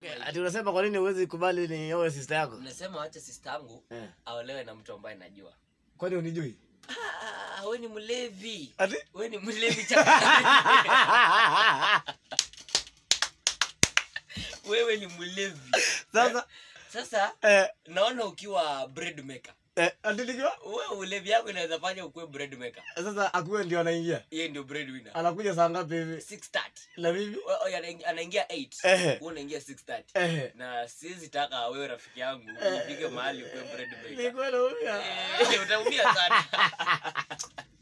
ati unasema kwa nini huwezi kubali ni owe sister yako Nasema wacha sister yangu eh. aolewe na mtu ambaye najua. kwani unijui Ah, wewe ni mlevi. ati Wewe ni mlevi chakari. Wewe ni mlevi. sasa Sasa eh, naona ukiwa bread maker. eh, ati nikiwa Wewe ulevi yako inaweza fanya ukuwe bread maker. sasa akuwe ndio anaingia Yeye ndio bread winner. anakuja saa ngapi hivi 6:30. na mimi Wewe oh, anaingia- anaingia 8. Ehe. Wewe unaingia 6:30. eh, Na siwezi taka wewe rafiki yangu Eh. ufike mahali ukuwe bread maker. nilikuwa naumia Eh, utaumia sana.